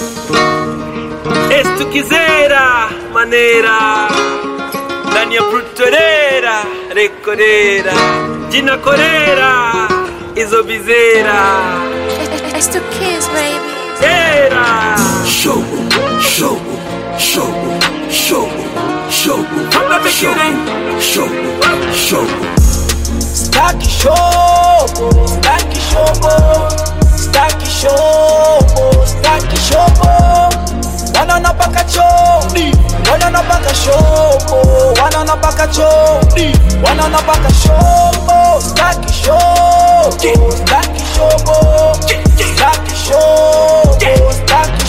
estukizera manera ndani ya brutorera rekorera jina korera izo bizera It's the kids, baby. era Show, show, show, show, show, From the beginning. show, show. Staki shobo, staki shobo, staki shobo, staki shobo. Wanaona paka choni, wanaona paka shobo, wanaona paka choni, wanaona paka shobo, staki shobo, staki shobo, staki shobo, staki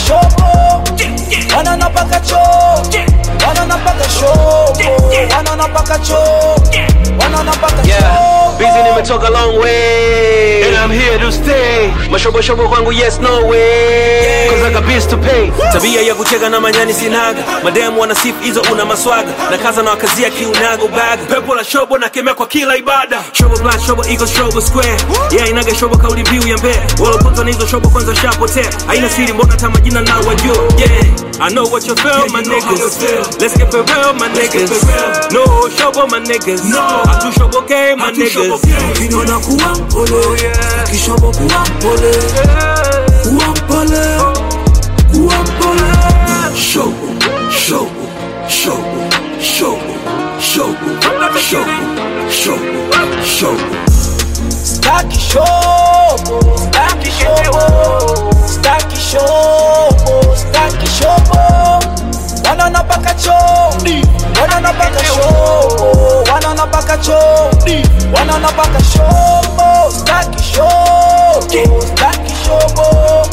shobo. Wanaona paka choni, wanaona paka shobo, wanaona paka choni, wanaona paka Yeah, shobo. busy nimetoka long way And I'm here to stay Mashobo shobo kwangu yes no way Cause I got bills to pay Tabia ya kucheka na manyani sinaga Mademu wana sifu hizo una maswaga Na kaza na wakazia kiunaga ubaga Pepo la shobo na kemea kwa kila ibada Shobo black, shobo eagle, shobo square Yeah inaga shobo kauli mbiu ya mbea Waloponza na hizo shobo kwanza shapotea Haina siri mbona hata majina na wajua Yeah, I know what you feel my niggas Let's get it real my niggas No shobo my niggas Atu shobo okay my niggas Ukiniona kuwa mpole, kishobo kuwa mpole, kuwa mpole, kuwa mpole. Show, show, show, show, show, show, show, show. Staki shobo, staki shobo, staki shobo, staki shobo. Wanaona paka choni, wanaona paka shobo, wanaona paka choni, wanaona paka shobo. Staki shobo, staki shobo,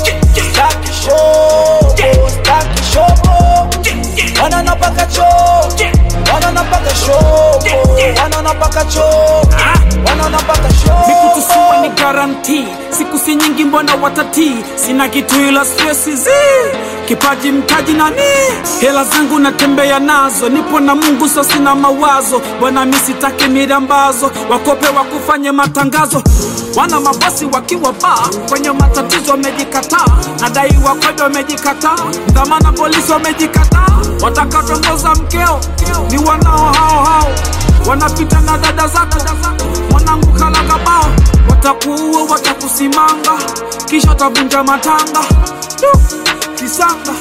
staki shobo, staki shobo. Wanaona paka choni, wanaona paka shobo, wanaona paka choni, wanaona paka shobo. mikutusua ni garanti siku si nyingi mbona watati sina kitu ila stresi zi kipaji mtaji nani hela zangu natembea nazo nipo na mungu so sina mawazo bwana mi sitaki mirambazo wakope wakufanye matangazo wana mabosi wakiwa baa kwenye matatizo wamejikataa nadaiwa kwedo wamejikataa dhamana polisi wamejikataa watakatongoza mkeo ni wanao hao hao wanapita na dada zako mwanangu kalakabao watakuua watakusimanga kisha watavunja matanga Du, kisanga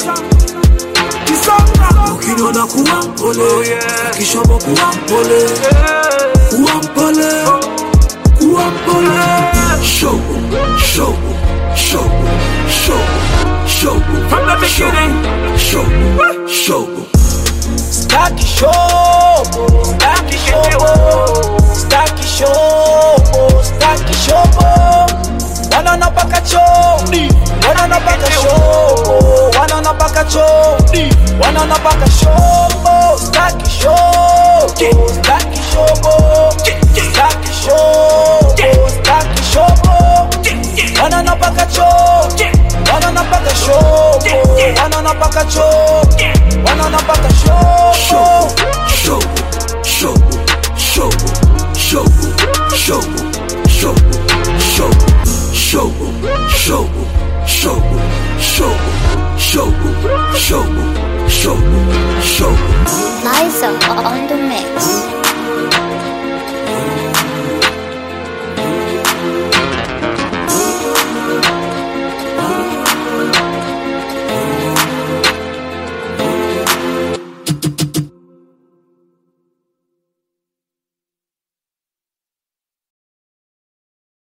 kisanga Ukiniona kuwa mpole, kishobo kuwa mpole, kuwa mpole, kuwa mpole. Show, show, show, show, show. From the beginning. Show, show. Staki shobo, staki shobo, staki shobo, staki shobo. Wanaona paka choni, wanaona paka shobo, wanaona paka choni, wanaona paka shobo. Staki shobo, staki shobo, staki shobo, staki shobo. Wanaona paka choni, wanaona paka shobo, wanaona paka choni, wanaona paka shobo. Show, show, show, show, show, show, show, show, show, show, show, show, show, show, show, show. Liza on the